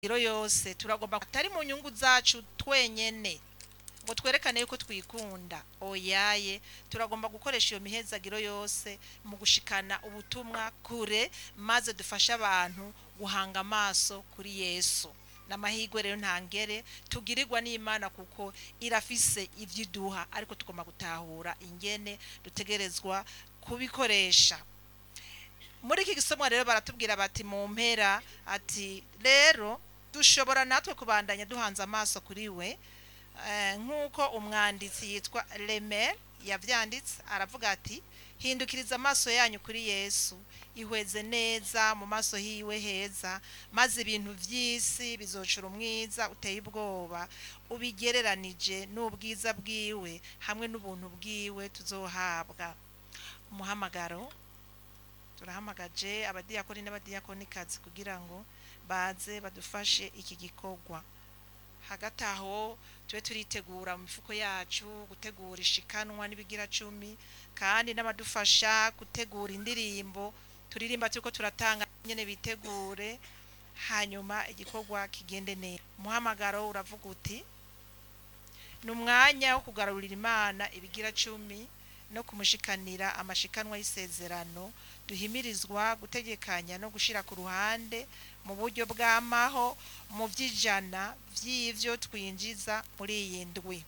iro yose turagomba atari mu nyungu zacu twenyene ngo twerekane yuko twikunda oyaye turagomba gukoresha iyo mihezagiro yose mu gushikana ubutumwa kure maze dufashe abantu guhanga amaso kuri yesu n'amahirwe rero ntangere tugirirwa n'imana kuko irafise ibyo iduha ariko tugomba gutahura ingene dutegerezwa kubikoresha muri iki gisomwa rero baratubwira bati mu mpera ati rero dushobora natwe kubandanya duhanze amaso kuri we Eh, nk'uko umwanditsi yitwa Lemel yavyanditse aravuga ati hindukiriza amaso yanyu kuri Yesu ihweze neza mu maso hiwe heza maze ibintu vy'isi bizocura umwiza uteye ubwoba ubigereranije n'ubwiza bwiwe hamwe n'ubuntu bwiwe tuzohabwa umuhamagaro turahamagaje abadiyakoni n'abadiyakonikazi kugira ngo baze badufashe iki gikorwa hagati aho tube turitegura mu mifuko yacu gutegura ishikanwa n'ibigira cumi kandi n'abadufasha gutegura indirimbo turirimba turiko turatanga nyene bitegure hanyuma igikorwa kigende neza umuhamagaro uravuga uti ni umwanya wo kugarurira imana ibigira cumi no kumushikanira amashikanwa y'isezerano duhimirizwa gutegekanya no gushira ku ruhande mu buryo bw'amaho mu by'ijana by'ivyo twinjiza muri iyi ndwi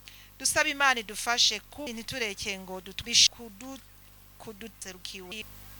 dusaba imana idufashe ku ntitureke ngo dutwishe kudu kuduserukiwe